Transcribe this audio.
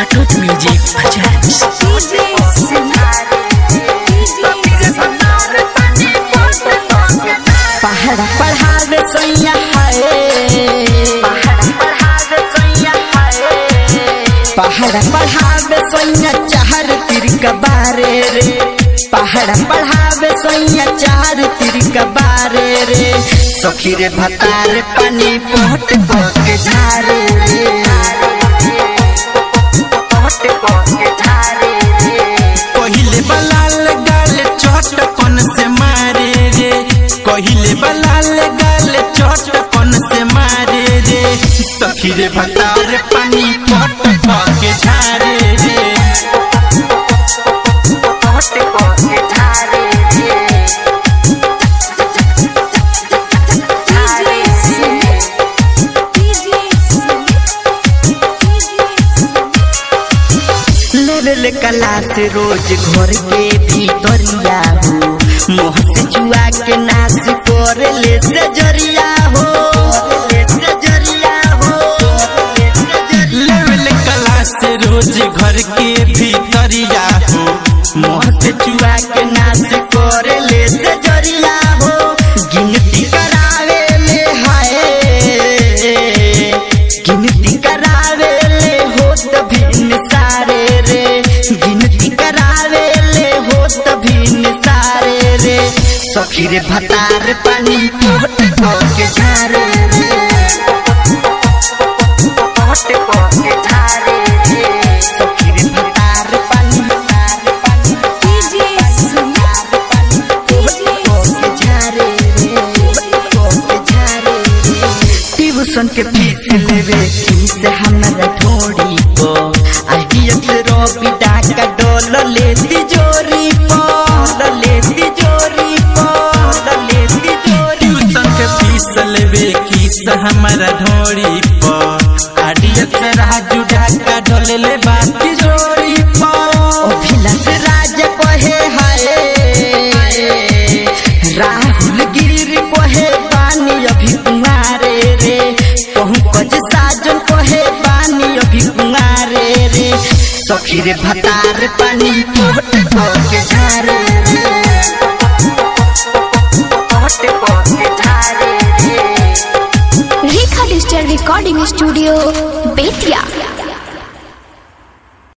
Atut Music presents पहाड़ पढ़ावे सैया है पहाड़ पढ़ावे सैया चार तिर कबारे रे पहाड़ पढ़ावे सैया चार तिर कबारे रे सखी रे भतार पानी पोट के झारे रे कहिले बलाल गाल चटकन से मारे रे कहिले बलाल गाल चटकन से मारे रे सखी रे भतार पानी पट के झारे रे लेवल कला से रोज घर के भीतरिया हो मोह से जुआ के नाश कर ले से जरिया हो ले से जरिया हो ले से जरिया लेवल कला से रोज घर के भीतरिया हो मोह से जुआ के नाश कर ले से जरिया हो गिनती करावे ले हाय गिनती करावे ले हो तभी सारे रे गिनती करावे ले हो तभी सारे रे सखी रे भतार पानी पोट के झारे रे सखी रे भतार पानी भतार पानी ट्यूशन के फीस लेवे फीस हमारा ढोड़ी को आईडीएफ से रोबी डाका डॉलर लेती जोरी पो डॉलर लेती जोरी पो डॉलर लेती जोरी ट्यूशन के फीस लेवे किस हमारा ढोरी पर आडियत से राजू ढाका ढोले ले बाती जोड़ी पर अभिलाष राज कहे हाय राहुल गिर कहे पानी अभी कुमारे रे कहूँ साजन कहे पानी अभी कुमारे रे सखी रे भतार पानी पोट